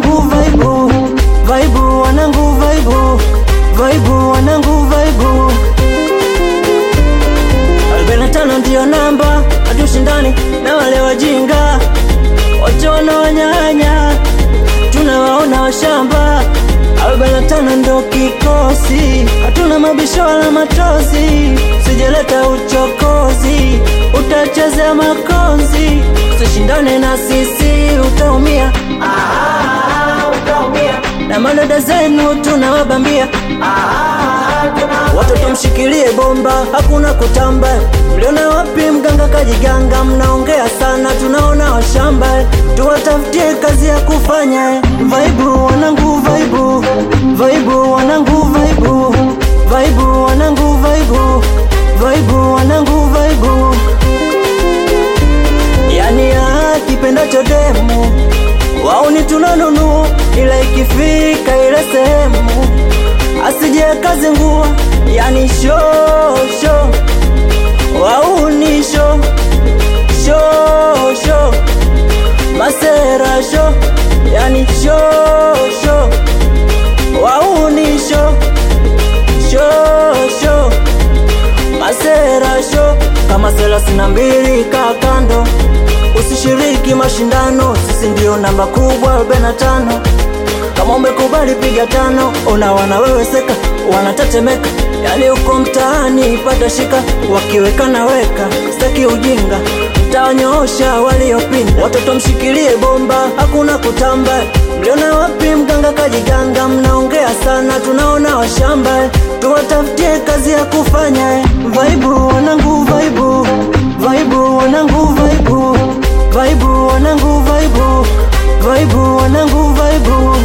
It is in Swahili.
wanangu vaibu vaibu wanangu vaibu vaibu wanangu vaibu arobaini na tano ndiyo namba hatushindani na wale wajinga wote wanaonyanya tunawaona washamba arobaini na tano ndo kikosi hatuna mabisho wala matozi sijeleta uchokozi utachezea makonzi usishindane na sisi utaumia ah, utaumia na madada zenu tunawabambia watoto mshikilie bomba hakuna kutamba mliona wapi mganga kajiganga mnaongea sana tunaona washamba tuwatafutie kazi ya kufanya vaibu wanangu vaibu vaibu wanangu vaibu vaibu wanangu vaibu vaibu wanangu vaibu yani akipendacho demu wauni tunanunua ila ikifika ile sehemu asije kazi nguo yani shosho wauni sho shosho masera sho yani shosho wauni sho shosho masera sho kama thelathini na mbili kaa kando usishiriki mashindano sisi ndio namba kubwa arobaini na tano kama umekubali piga tano ona wanaweweseka wanatetemeka yani uko mtaani pata shika wakiweka na weka staki ujinga tawanyoosha waliopinda watoto mshikilie bomba hakuna kutamba mliona wapi mganga kajiganga mnaongea sana tunaona washamba tuwatafutie kazi ya kufanya vaibu wanangu vaibu vaibu wanangu vaibu vaibu wanangu vaibu vaibu wanangu vaibu